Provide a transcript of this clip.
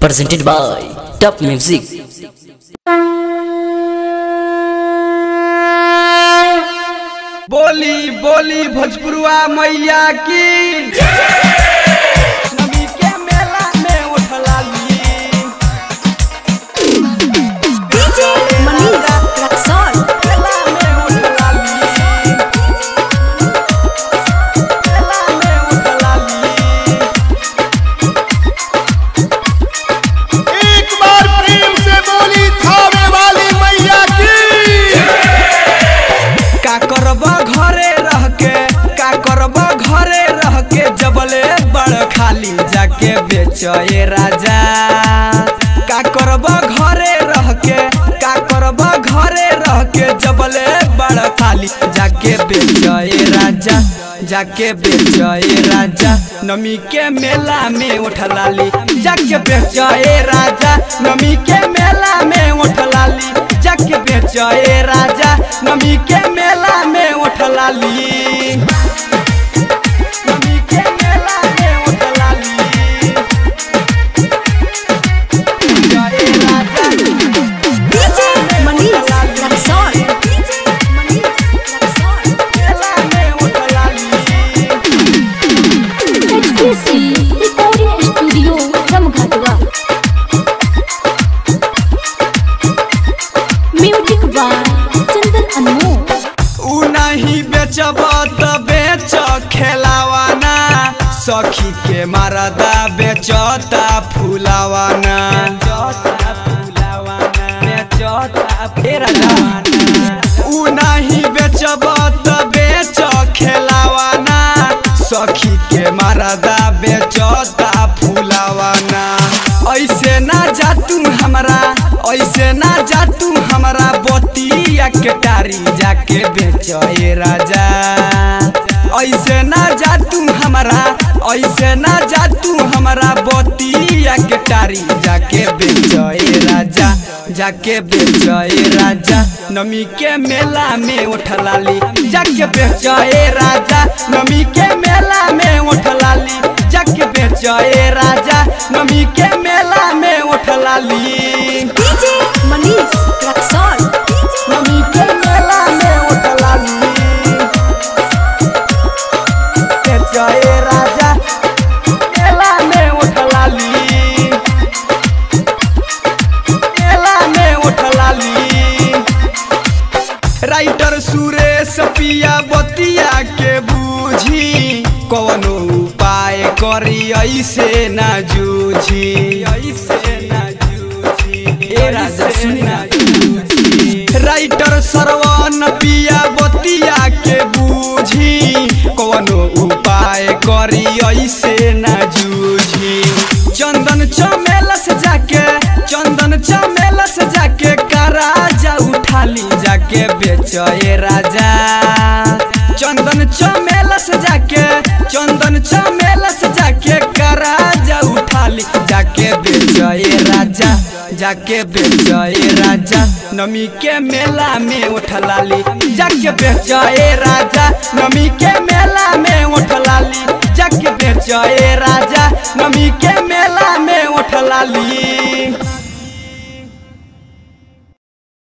presented by Top Music. बोली बोली भोजपुरुआ मैया की नबी के मेला में उठला ली DJ Manish Raksol मेला में उठला ली मेला में उठला ली एक बार प्रेम से बोली थावे वाली मैया की का करब घरे रह के का करब घरे रह के जबले बड़ खाली जाके बेचए राजा का करब घरे रह के का करब घरे रह के जबले बड़ खाली जाके बेचए राजा जाके बेचए राजा नमी के मेला में उठलाली जाके बेचए राजा नमी के मेला में उठलाली जाके बेचए राजा नमी के मेला में उठलाली नमी के मेला में उठलाली बेचए राजा DJ Manish Raksol DJ Manish Raksol मेला में उठलाली HPC Recording Studio Ramghatwa Music by Chandan Anmol उ नहीं बेचब त बेच खेलावाना सखी के मारदा बेचता फुलावाना उ नहीं बेचब त बेच खेलावाना सखी के मारदा बेचता फुलावाना ऐसे ना जा तू हमरा ऐसे ना जा तू हमरा बतिया के टारी जाके बेचए राजा ऐसे ना जा तू हमरा ऐसे ना जा तू हमरा बतिया के टारी जाके बेचए राजा जाके बेचए राजा नमी के मेला में उठलाली जाके बेचए राजा नमी के मेला में उठलाली जाके बेचए राजा नमी के मेला में उठलाली DJ Manish Raksol नमी के मेला में उठलाली बेचए राजा मेला में उठलाली मेला में उठलाली राइटर सुरेश पिया बतिया के बूझी कौनो उपाय करी ऐसे ना जूझी ऐसे ना जूझी ए राजा सुनी ना राइटर सरवन पिया बतिया के बूझी कौनो उपाय करी ऐसे ना जूझी चंदन चमेला से जाके चंदन चमेला से जाके कराजा उठाली जाके बेचए राजा चंदन चमेला से जाके चंदन चमेला से जाके कराजा उठाली जाके बेचए राजा जाके बेचए राजा नमी के मेला में उठलाली जाके बेचए राजा नमी के मेला में उठलाली जाके बेचए राजा नमी के मेला में उठलाली